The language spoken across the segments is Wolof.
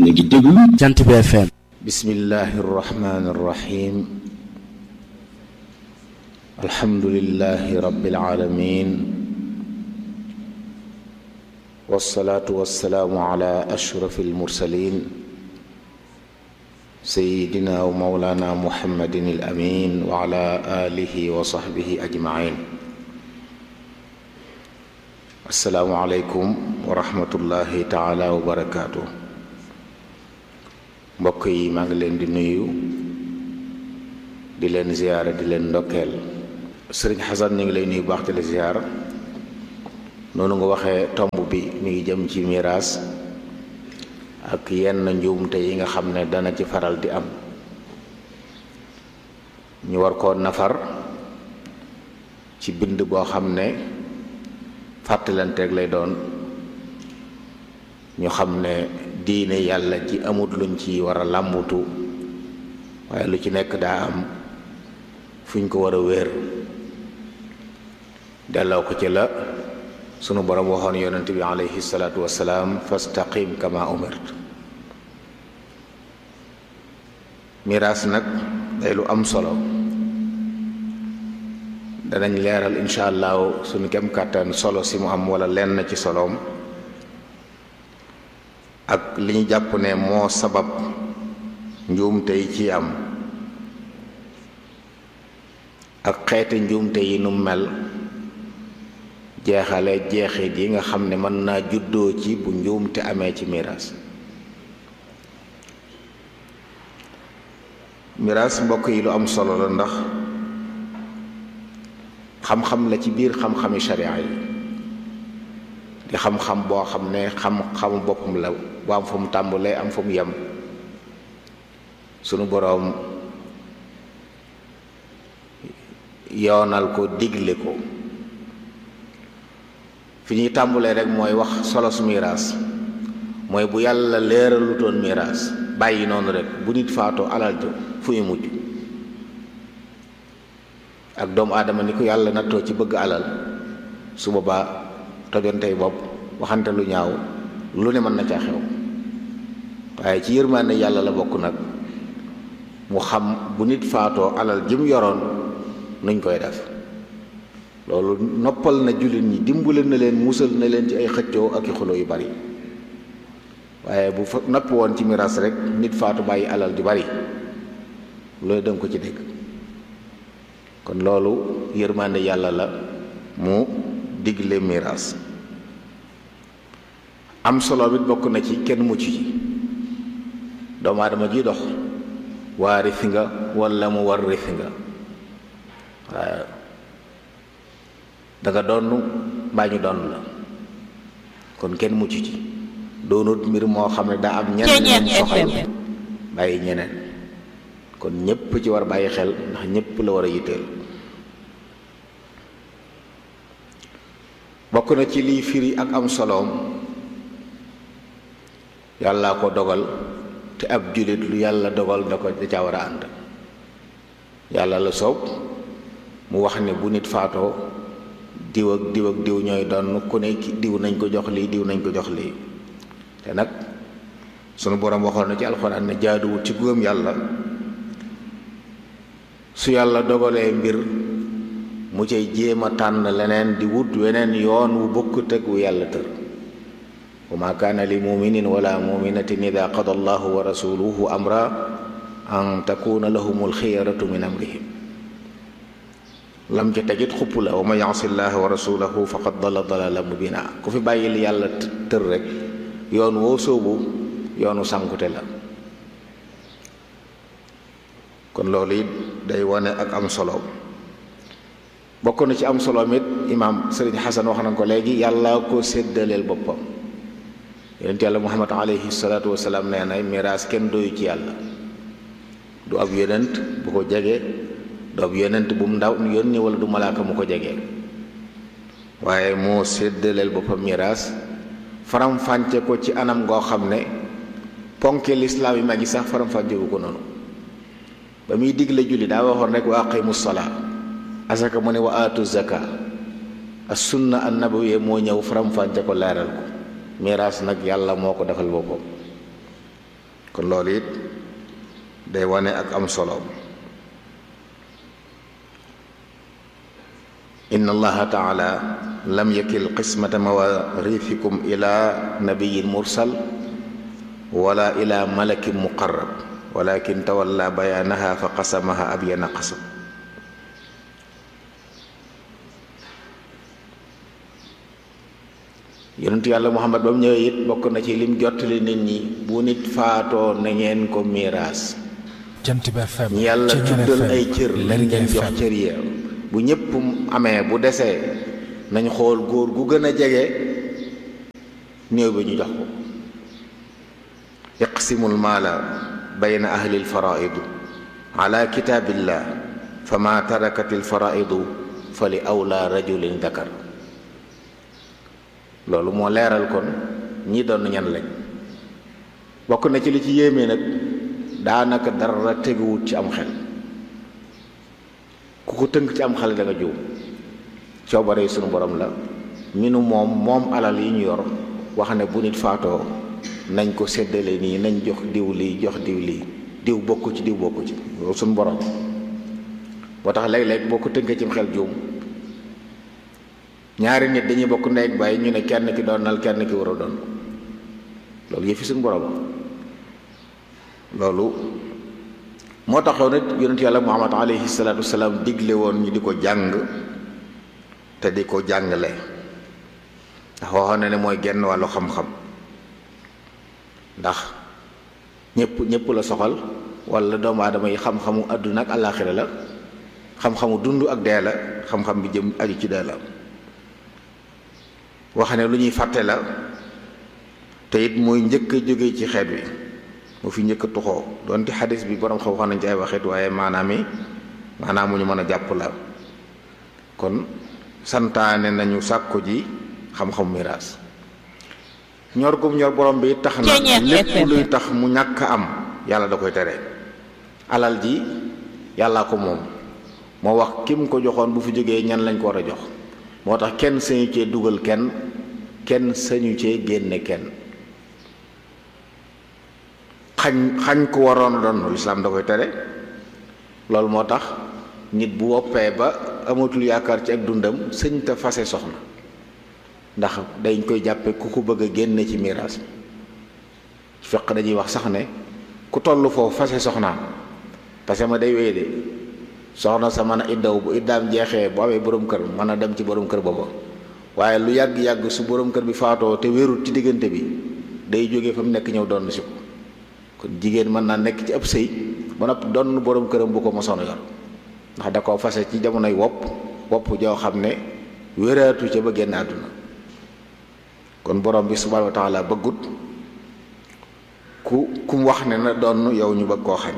a ngi déglu jant bi FM bismillahi irrahmani irrahim alhamdulilahi rabbil alamin wasalaatu wasalaamu ala ashrafi almursalin sayidina wa maulana muhammadin al amin wa ala alihi wa sahbihi ajmain asalaamu aleykum wa rahmatullahi taala wa barakaatu mbokk yi maa ngi leen di nuyu di leen ziyaara di leen ndokkeel sëriñ xasan ñu ngi lay nuyu baax di la ziyaara noonu nga waxee tomb bi mi ngi jëm ci miraas ak yenn njuumte yi nga xam ne dana ci faral di am ñu war koo nafar ci bind boo xam ne fàttalanteeg lay doon ñu xam ne diine yàlla ji amut luñ ci war a làmbutu waaye lu ci nekk daa am fuñ ko war a wéer delloo ko ci la sunu borom waxoon yonent bi alayhi salaatu wasalaam fastaqim kama umirt miraas nag day lu am solo danañ leeral incha allahu sunu kem kàttan solo si mu am wala lenn ci soloom ak li ñu jàpp ne moo sabab njuumte yi ci am ak xeeti njuumte yi nu mel jeexale jeexit yi nga xam ne mën naa juddoo ci bu njuumte amee ci miraas miraas mbokk yi lu am solo la ndax xam-xam la ci biir xam-xami sharia yi di xam-xam boo xam ne xam-xamu boppam la bu am fu mu tàmbalee am fu mu yem sunu boroom yoonal ko digle ko fi ñuy tàmbalee rek mooy wax solos miraas mooy bu yàlla leeralutoon miraas bàyyi noonu rek bu nit faatoo alal jo fu ñu mujj ak doomu aadama ni ko yàlla nattoo ci bëgg alal su boobaa tojontey bopp waxante lu ñaaw lu ne mën na caa xew waaye ci yërmaande yàlla la bokk nag mu xam bu nit faatoo alal ji mu yoroon nuñ koy def loolu noppal na jullit ñi dimbale na leen musal na leen ci ay xëccoo ak i xulo yu bari waaye bu fa nopp woon ci miraas rek nit faatu bàyyi alal ju bari loolu danga ko ci dégg kon loolu yërmaande yàlla la mu digle miraas am solo bit bokk na ci kenn mucc ci doomu aadama ji dox waaris nga walla mu warris nga waaye danga donn mbaa ñu donn la kon kenn mucc ci doonut mbir moo xam ne daa am ñeneen ñeen soxal bàyyi ñeneen kon ñépp ci war bàyyi xel ndax ñépp la war a yitteel bokk na ci liy firi ak am soloom yàlla ko dogal te ab jullit lu yàlla dogal da ko da ca war a ànd yàlla la soob mu wax ne bu nit faatoo diw ak diw ak diw ñooy doon ku ne diw nañ ko jox lii diw nañ ko jox lii te nag sunu boroom waxoon na ci alxuraan ne jaaduwut ci gëm yàlla su yàlla dogalee mbir mu cay jéem a tànn leneen di wut weneen yoon wu bokkut ak wu yàlla tër wa ma kaana li muminin wala muminatin ida qada allahu wa rasuluhu amra an takuna lahum alxiyaratu min amrihim lam ca tegit xupp la wa man yasi llaha wa rasulahu faqad dala dalala mubina ku fi bàyyi li yàlla tër rek yoon woo soobu yoonu sànkute la kon loolu it day wane ak am solo bokk na ci am solo mit imaam sëriñ xasan wax na ko léegi yàlla ko séddaleel boppam yonent yàlla muhammad alayhi salaatu wasalaam nee na miraas kenn doyu ci yàlla du ab yonent bu ko jege du ab yonent bu mu ndaw yónni wala du malaaka mu ko jege waaye moo séddaleel boppam miraas faram-fànce ko ci anam goo xam ne ponke lislaam yi mag yi sax faram-fànce wu ko noonu ba muy digle julli daa waxoon rek wa aqimu salaa asaka mu ne wa aatu zaka as sunna an nabawiyya moo ñëw faram-fànce ko leeral ko miraas nag yàlla moo ko defal boppam kon loolu it day wane ak am solo inna allaha taala lam yakil qismata mawarithikum ila nabiyin mursal wala ila malakin muqarrab walakin tawalla bayaanaha fa qasamaha abyana qasam yonentu yàlla muhammad ba mu ñëwee it bokk na ci lim jottali nit ñi bu nit faatoo na ngeen ko miiraas jant bi FM ñi yàlla tuddal ay cër lañ leen jox cër yi bu ñëpp amee bu desee nañ xool góor gu gën a jege néew bi ñu jox ko iqsimul maala bayna ahli lfaraidu ala kitaabillah fa ma tarakat lfaraidu fa li awla rajulin dakar loolu moo leeral kon ñi doon ñan lañ bokk na ci li ci yéeme nag daanaka dara teguwut ci am xel ku ko tënk ci am xel da nga juum coobare yi sunu borom la minu moom moom alal yi ñu yor wax ne bu nit faatoo nañ ko séddale nii nañ jox diw lii jox diw lii diw bokku ci diw bokku ci loolu sunu borom moo tax léeg-léeg boo ko tënkee ci xel juum ñaari nit dañuy bokk ndey ak bàyyi ñu ne kenn ki doonal kenn ki war a doon loolu yëfi suñu borom loolu moo taxoon it yonent yàlla muhammad alayhi salaatu wasalaam digle woon ñu di ko jàng te di ko jàngale ndax waxoon na ne mooy genn wàllu xam-xam ndax ñëpp ñëpp la soxal wala doomu aadama yi xam-xamu àdduna ak àllaaxira la xam-xamu dund ak dee la xam-xam bi jëm aju ci dee la wax ne lu ñuy fàtte la te it mooy njëkk a jóge ci xeet wi mu fi njëkk a tuxoo doonte xadis bi borom xam wax nañ ci ay waxit waaye maanaam yi maanaam mu ñu mën a jàpp la kon santaane nañu sàkku ji xam-xam miraas ñor gum ñor borom bi tax na lépp luy tax mu ñàkk am yàlla da koy tere alal ji yàllaa ko moom moo wax kim ko joxoon bu fi jógee ñan lañ ko war a jox moo tax kenn sañu cee dugal kenn kenn sañu cee génne kenn xañ xañ ko waroon a doon lislaam da koy tere loolu moo tax nit bu woppee ba amatul yaakaar ci ak dundam sëñ te fase soxna ndax dañ koy jàppe ku ko bëgg a génne ci miraas fekk dañuy wax sax ne ku toll foofu fase soxnaam parce que ma day wéy de soxna sa mën a iddaw bu iddaam jeexee bu amee borom kër mën a dem ci borom kër booba waaye lu yàgg-yàgg su borom kër bi faatoo te wérut ci diggante bi day jógee fa mu nekk ñëw doon si ko kon jigéen mën naa nekk ci ab sëy ba noppi doon borom këram bu ko mosoon a yor ndax da koo fase ci jamonoy wopp wopp joo xam ne wéraatu ca ba génn àdduna kon borom bi subhanahu wa taala bëggut ku ku mu wax ne na doon yow ñu bëgg koo xañ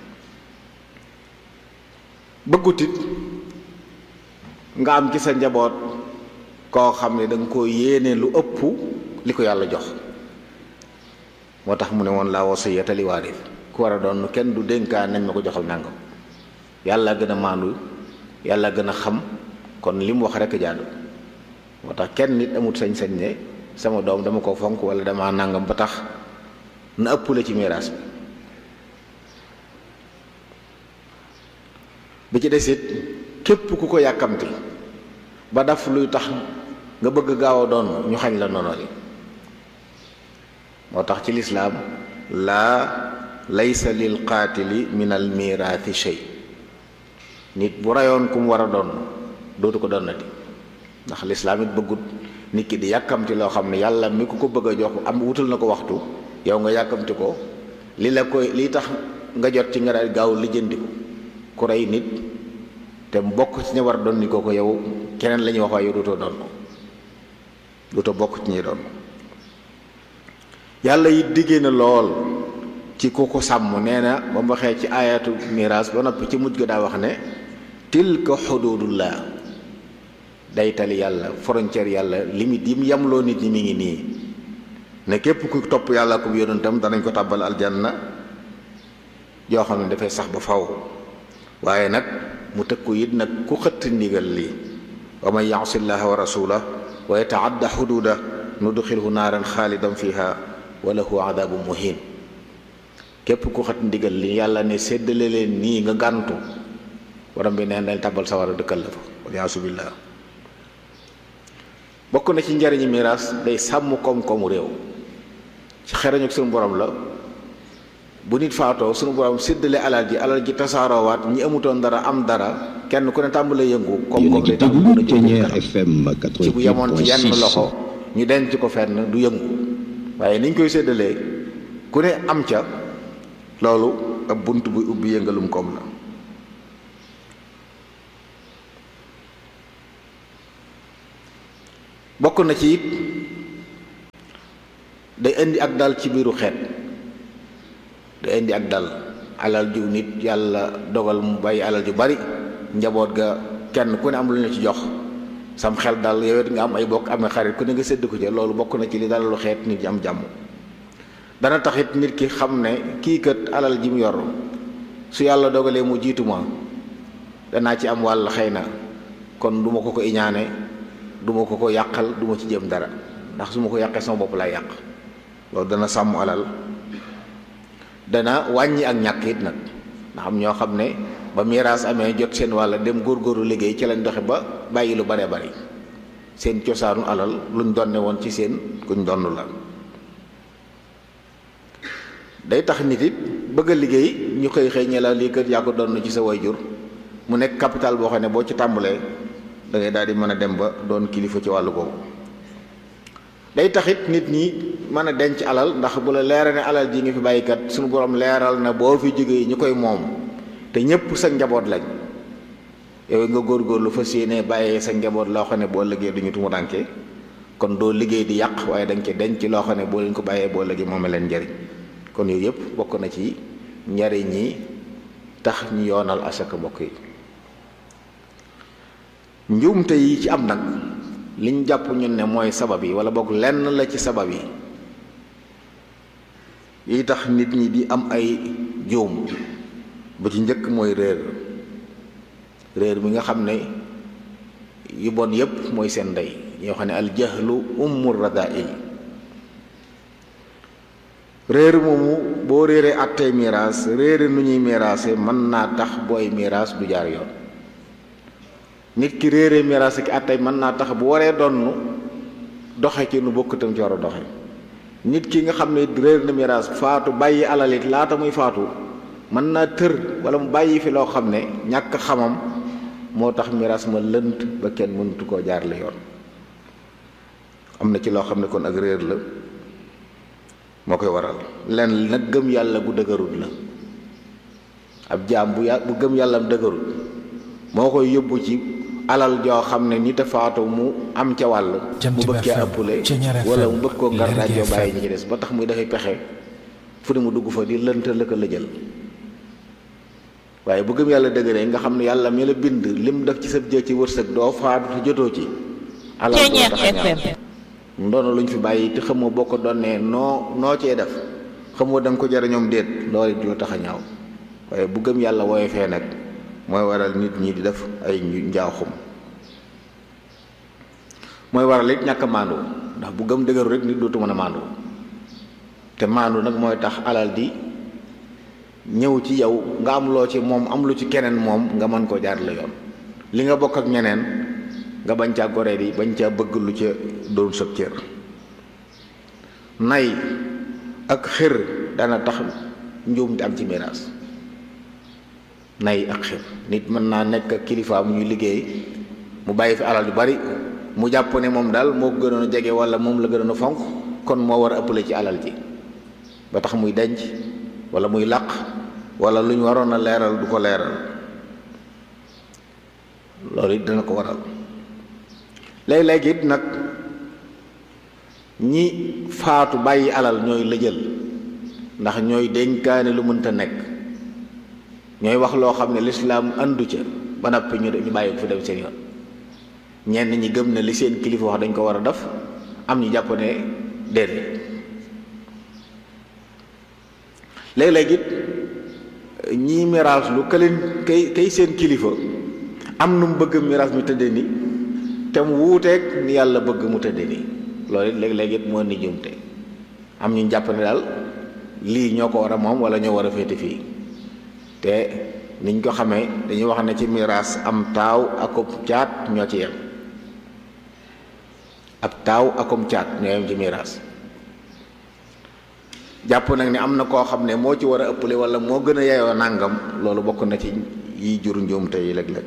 bëggut it nga am ci sa njaboot koo xam ne da nga koo yéene lu ëpp li ko yàlla jox moo tax mu ne woon laa wasiyata li waaris ku war a doon kenn du dénkaan nañ ma ko joxal nangam yàlla gën a maandu yàlla gën a xam kon li mu wax rek jaadu moo tax kenn nit amut sañ-sañ ne sama doom dama ko fonk wala dama nangam ba tax na ëpp la ci miraas bi bi ci desit képp ku ko yàkkamti ba daf luy tax nga bëgg gaaw a doon ñu xañ la nono li moo tax ci lislaam laa laysa lil qaatili min al mirathi shay nit bu rayoon ku mu war a doon dootu ko donnati ndax lislaam it bëggut nit ki di yàkkamti loo xam ne yàlla mi ku ko bëgg a jox am wutal na ko waxtu yow nga yàkkamti ko li la koy li tax nga jot ci nga daal gaaw lijjanti ko ku rey nit te bokk ci ñi war a doon ni ko ko yow keneen la ñuy wax waaye yow dootoo doon ko dootoo bokk ci ñi doon yàlla it diggee na lool ci ku ko sàmm nee na ba mu waxee ci ayatu miraas ba noppi ci mujj ga daa wax ne tilka xududullah day tali yàlla frontière yàlla limite yi mu yamloo nit ñi mi ngi nii ne képp ku topp yàlla ko yonentam danañ ko tàbbal aljanna yoo xam ne dafay sax ba faw waaye nag mu tëkku it nag ku xëtt ndigal lii wa man yaasi llaha wa rasulah wa yataadda xududa nudxilhu naaran xaalidan fiha wa lahu adabu muhin képp ku xat ndigal li yàlla ne séddale leen nii nga gàntu borom bi neen dañ tabal sawara dëkkal la fa waliyaasu billah bokk na ci njariñi miraas day sàmm koom-koomu réew ci xerañu suñu borom la bu nit faatoo suñu borom séddale alal ji alal ji tasaaroowaat ñi amutoon dara am dara kenn ku ne tàmbalee yëngu koom-koom day tax mën a jëm ci bu yemoon ci yenn loxo ñu denc ko fenn du yëngu waaye niñ koy séddalee ku ne am ca loolu ab bunt buy ubbi yëngalum koom la bokk na ci it day indi ak dal ci biiru xeet day indi ak dal alal ju nit yàlla dogal mu bàyyi alal ju bari njaboot ga kenn ku ne am lu ñu ci jox sam xel dal yow it nga am ay bokk amee xarit ku ne nga sédd ko ca loolu bokk na ci li dalalu xeet nit ñi am jàmm dana taxit nit ki xam ne kii kat alal ji mu yor su yàlla dogalee mu jiitu ma danaa ci am wàll xëy na kon du ma ko ko iñaane du ma ko ko yàqal du ma ci jëm dara ndax su ma ko yàqee sama bopp laay yàq loolu dana sàmm alal dana wàññi ak ñàkk it nag ndax am ñoo xam ne ba miraas amee jot seen wàll dem góorgóorlu liggéey ci lañ doxe ba bàyyi lu baree bari seen cosaanu alal luñ donne woon ci seen kuñ donn la day tax nit it bëgg a liggéey ñu xëy xëy ñe la lii kër yaa ko donn ci sa wayjur mu nekk capital boo xam ne boo ci tàmbalee da ngay daal di mën a dem ba doon kilifa ci wàllu boobu day taxit nit ñi mën a denc alal ndax bu la leera ne alal ji nga fi bàyyikat suñu borom leeral na boo fi jógee ñu koy moom te ñëpp sa njaboot lañ yow nga góorgóorlu fas yéene bàyyee sa njaboot loo xam ne boo liggéey duñu tumu dànke kon doo liggéey di yàq waaye dañ ci denc loo xam ne boo leen ko bàyyee boo liggéey moom leen njariñ kon yooyu yëpp bokk na ci njariñ yi tax ñu yoonal asaka mbokk yi njuumte yi ci am nag liñ jàpp ñun ne mooy sabab yi wala boog lenn la ci sabab yi yi tax nit ñi di am ay juum bu ci njëkk mooy réer réer mi nga xam ne yu bon yépp mooy seen ndey ñoo xam ne al jahlu ummu radail réer moomu boo réeree àttee miraas réere nu ñuy miraase mën naa tax booy miraas du jaar yoon nit ki réere miraas ki àttee mën naa tax bu waree donn doxe ci nu bokkutam ci war a doxe nit ki nga xam ne réer na miraas faatu bàyyi alalit laata muy faatu mën naa tër wala mu bàyyi fi loo xam ne ñàkk xamam moo tax miraas ma lënt ba kenn mënatu koo jaar la yoon am na ci loo xam ne kon ak réer la moo koy waral lenn nag gëm yàlla gu dëgërut la ab jaam bu ya bu gëm yàlla am dëgërut moo koy yóbbu ci alal joo xam ne nit a faatu mu am ca wàll mu bëgg cee ëppale wala mu bëgg koo ngar daajoo bàyyi ñi ci des ba tax muy dafay pexe fu ne mu dugg fa di lënt la ko la jël waaye bu gëm yàlla dëgëree nga xam ne yàlla mi la bind lim def ci sa jë ci wërsëg doo faatu te jotoo ci alal doo tax a ñaaw ndono luñ fi bàyyi te xamoo boo ko donnee noo noo cee def xamoo da nga ko jariñoom déet loolu it doo tax a ñaaw waaye bu gëm yàlla wooye fee nag mooy waral nit ñi di def ay njaaxum mooy waral it ñàkk a maandu ndax bu gëm dëgëru rek nit dootu mën a maandu te maandu nag mooy tax alal di ñëw ci yow nga am loo ci moom am lu ci keneen moom nga mën koo jaar la yoon li nga bokk ak ñeneen nga bañ caa goree di bañ caa bëgg lu ca doon sëb cër nay ak xër dana tax njuum di am ci miraas nay ak xër nit mën naa nekk ak kilifaam ñuy liggéey mu bàyyi fi alal yu bari mu jàpp ne moom daal moo ko gënoon a jege wala moom la gënoon a fonk kon moo war a ëppale ci alal ji ba tax muy denc wala muy làq wala lu ñu waroon a leeral du ko leeral loolu it dana ko waral léeg-léeg it nag ñi faatu bàyyi alal ñooy lëjal ndax ñooy dénkaane lu mënta nekk ñooy wax loo xam ne lislaam andu ca ba noppi ñu ñu bàyyi ko fi dem seen yoon ñenn ñi gëm ne li seen kilifa wax dañ ko war a def am ñu jàpp ne déedéet léeg-léeg it ñii miraas lu ka leen kay kay seen kilifa am nu mu bëgg miraas mi tëddee ni te mu wuuteeg ni yàlla bëgg mu tëddee ni loolu it léeg-léeg it moo ni jumte am ñu jàpp ne daal lii ñoo ko war a moom wala ñoo war a féete fii te niñ ko xamee dañuy wax ne ci miraas am taaw akum caat ñoo ci yem ab taaw akum caat ñoo yem ci miraas jàpp nag ni am na koo xam ne moo ci war a ëppale wala moo gën a yeyoo nàngam loolu bokk na ci yi jur njuumte yi léeg-léeg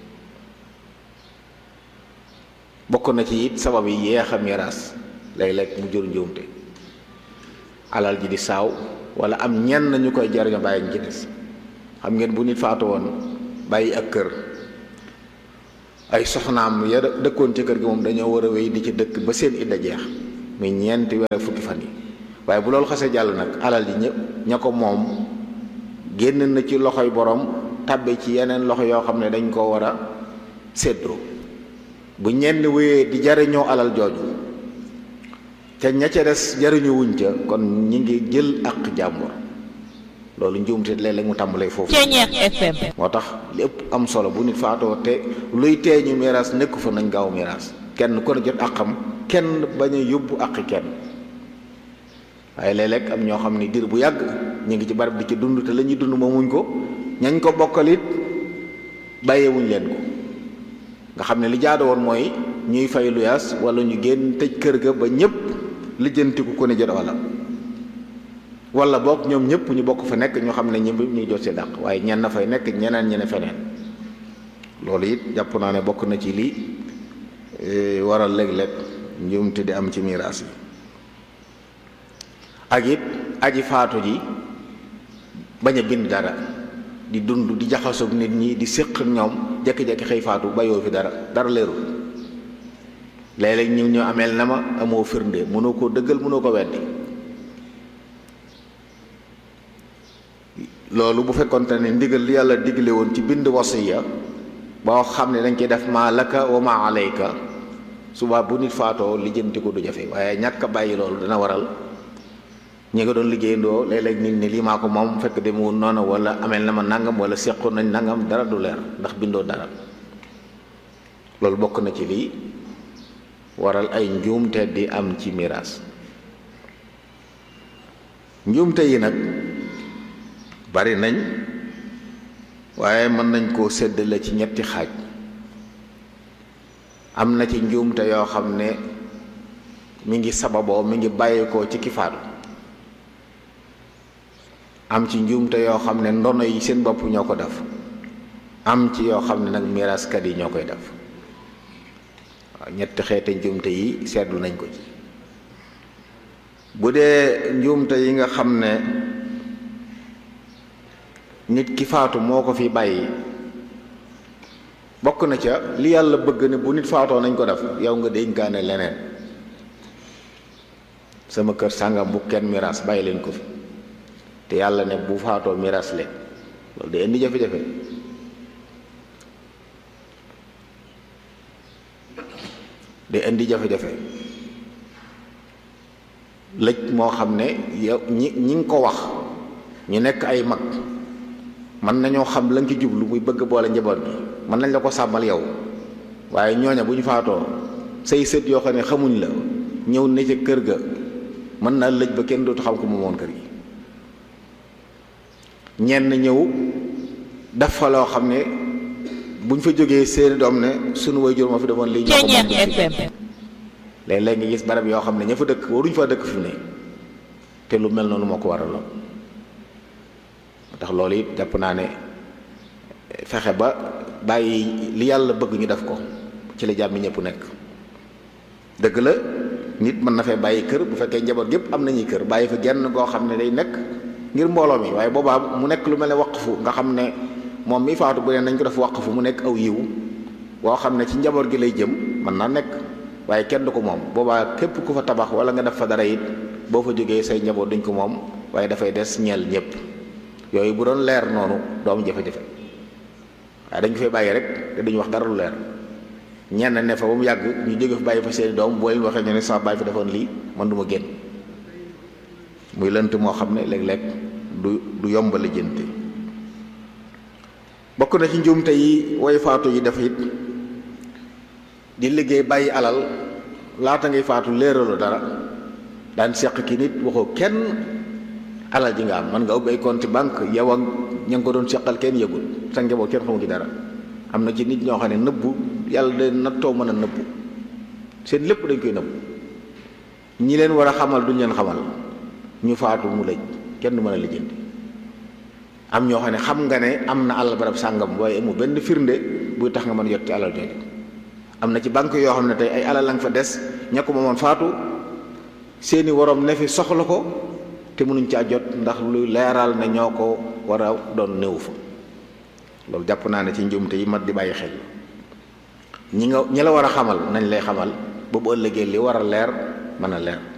bokk na ci it sabab yi yeex a miraas léeg-léeg mu jur njuumte alal ji di saaw wala am ñenn ñu koy jariñoo bàyyi ñu ci des xam ngeen bu nit faatu woon bàyyi ak kër ay soxnaam ya dëkkoon ci kër gi moom dañoo war a wéy di ci dëkk ba seen idda jeex muy ñeenti weer fukki fan yi waaye bu loolu xasee jàll nag alal ji ñëpp ña ko moom génn na ci loxoy borom tàbbe ci yeneen loxo yoo xam ne dañ koo war a séddoo bu ñenn wéyee di jariñoo alal jooju te ña ca des jariñu wuñ ca kon ñi ngi jël ak jàmbur loolu njuumte léeg-léeg mu tàmbalee foofu moo tax li ëpp am solo bu nit faatoo te luy tee ñu miraas nekku fa nañ gaaw miraas kenn ko ne jot àqam kenn bañ a yóbbu àqi kenn waaye léeg-léeg am ñoo xam ne diir bu yàgg ñu ngi ci barab di ci dund te la ñuy dund moomuñ ko ñañ ko bokkalit bàyyeewuñ leen ko nga xam ne li jaado woon mooy ñuy fay luyaas wala ñu génn tëj kër ga ba ñëpp lijjantiku ku ne jot wala wala boog ñoom ñëpp ñu bokk fa nekk ñoo xam ne ñëpp ñuy jot see dàq waaye ñenn fay nekk ñeneen ñene feneen loolu it jàpp naa ne bokk na ci lii waral léeg-léeg njuumte di am ci miraas yi ak it aji faatu ji bañ a bind dara di dund di jaxasoog nit ñi di séq ñoom jekki-jekki xëy faatu bayoo fi dara dara leerul léeg-léeg ñu ñu ameel na ma amoo firnde mënoo koo dëggal mënoo ko weddi loolu bu fekkonte ne ndigal li yàlla digle woon ci bind wasiya boo xam ne dañ koy def maa laka wa maa alayka suba bu nit faatoo lijjanti ko du jafe waaye ñàkk a bàyyi loolu dana waral ñi nga doon liggéeyandoo léeg-léeg nit ni lii maa ko moom fekk demewul noonu wala ameel na ma nangam wala seqoon nañ nangam dara du leer ndax bindoo dara loolu bokk na ci lii waral ay njuumte di am ci miraas njuumte yi nag bari nañ waaye mën nañ koo séddale ci ñetti xaaj am na ci njuumte yoo xam ne mi ngi sababoo mi ngi bàyyeekoo ci ki faatu am ci njuumte yoo xam ne ndono yi seen bopp ñoo ko def am ci yoo xam ne nag miraaskat yi ñoo koy def waaw ñetti xeeti njuumte yi seetlu nañ ko ci bu dee njuumte yi nga xam ne nit ki faatu moo ko fi bàyyi bokk na ca li yàlla bëgg ne bu nit faatoo nañ ko def yow nga dénkaane leneen sama kër sàngam bu kenn miraas bàyyi leen ko fi te yàlla ne bu faatoo miraas leen loolu day indi jafe-jafe day indi jafe-jafe lëj moo xam ne yow ñi ñi ngi ko wax ñu nekk ay mag mën nañoo xam la nga ci jublu muy bëgg boole njaboot gi mën nañ la ko sàmmal yow waaye ñooña bu ñu faatoo say sët yoo xam ne xamuñ la ñëw ne ca kër ga mën naa lëj ba kenn dootu xam ko moomoon kër gi ñenn ñëw def fa loo xam ne buñ fa jógee seeni doom ne sunu waajur moo fi demoon lii ñoo ko moom léeg-léeg nga gis barab yoo xam ne ña fa dëkk waruñ fa dëkk fi ne te lu mel noonu moo ko waraloon moo tax loolu it jàpp naa ne fexe ba bàyyi li yàlla bëgg ñu def ko ci la jàmmi ñëpp nekk dëgg la nit mën na fee bàyyi kër bu fekkee njaboot gépp am nañuy kër bàyyi fa genn goo xam ne day nekk ngir mbooloo mi waaye boobaa mu nekk lu mel ne waqfu nga xam ne moom mi faatu bu ne nañ ko def waqfu mu nekk aw yiw boo xam ne ci njaboot gi lay jëm mën naa nekk waaye kenn du ko moom boobaa képp ku fa tabax wala nga def fa dara it boo fa jógee say njaboot duñ ko moom waaye dafay des ñeel ñëpp yooyu bu doon leer noonu doomu jafe-jafe waaye dañ ko fay bàyyi rek te duñu wax dara lu leer ñenn ne fa ba mu yàgg ñu jóge fa bàyyi fa seeni doom boo leen waxee ñu ne sama bàyyi fi defoon lii man du ma génn muy lënt moo xam ne léeg-léeg du du yomb la jënte bokk na ci njuumte yi way faatu yi dafa it di liggéey bàyyi alal laata ngay faatu léeralu dara daan seq ki nit waxoo kenn alal ji nga am mën nga ubbi ay compte banque yow ak ña nga ko doon seqal kenn yëgul sa njaboot kenn xamu ci dara am na ci nit ñoo xam ne nëbbu yàlla de nattoo mën a nëbbu seen lépp dañ koy nëbbu ñi leen war a xamal duñ leen xamal ñu faatu mu lëj kenn du mën a lijjanti am ñoo xam ne xam nga ne am na alal barab sàngam waaye amu benn firnde buy tax nga mën jot ci alal jooju am na ci banque yoo xam ne tey ay alal la nga fa des ña ko moomoon faatu seeni waroom ne fi soxla ko te mënuñ caa jot ndax luy leeral ne ñoo ko war a doon néew fa loolu jàpp naa ne ci njuumte yi mat di bàyyi xel ñi nga ñi la war a xamal nañ lay xamal ba bu ëllëgee li war a leer mën a leer